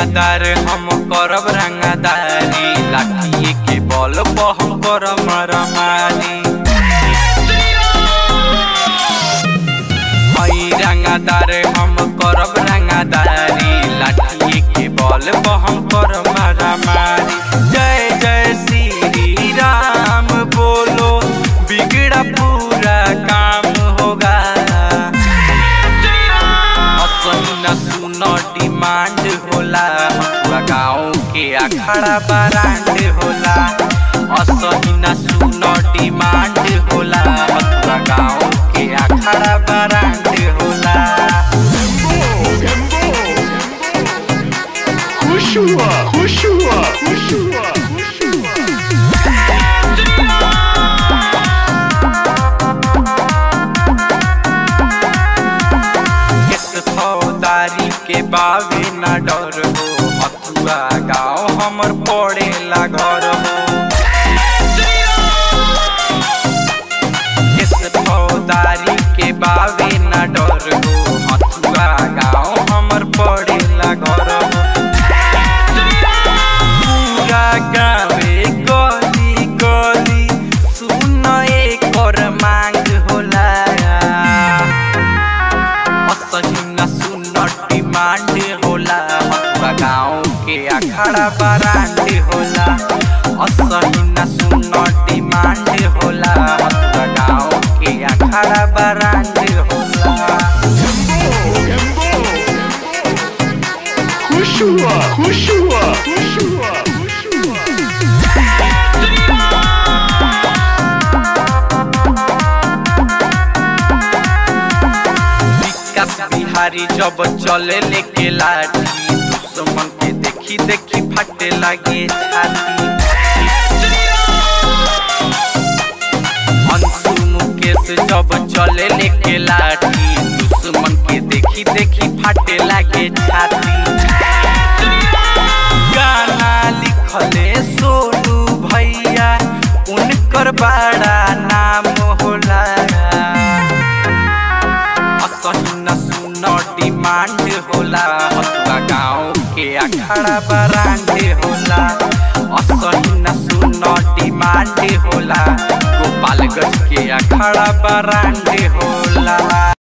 रंगादार हम करब रंगादारी लाठिए के बल पर हम करब मारामारी हई रंगादार हम करब रंगादारी लाठिए के बल पर हम करब मारामारी जय जय श्री राम बोलो बिगड़ा पूरा काम होगा असही सुन डिमांड होला हथुआ गाँव के अखाड़ा बरांड होला असही न सुन डिमांड होला हथुआ गाँव के अखाड़ा बरांड होला Hushua, Hushua, Hushua, Hushua. किस फौदारी के बावे न डर हो हथुआ गाँव हमर पड़ेला घर हो किस फौदारी के बावे न डर हो हथुआ गाँव हमर पड़ेला घर हो पूरा गावे गली गली सुन एकर मांग होला असही न सुन डिमांड होला हथुआ गाँव के अखाड़ा बरांड होला असही न सुन डिमांड होला हथुआ गाँव के अखाड़ा बरांड होला Hushua, Hushua, Hushua, Hushua. विकास बिहारी जब चले लेके लाठी दुश्मन के देखी देखी फटे लगे छाती अंशु मुकेश जब चले लेके लाठी दुश्मन के देखी देखी फटे लगे छाती गाना लिखले सोनू भैया उनकर बड़ा नाम होला असही न सुन डिमांड होला हथुआ गाँव के अखाड़ा बरांड होला असही न सुन डिमांड होला गोपालगंज के अखाड़ा बरांड होला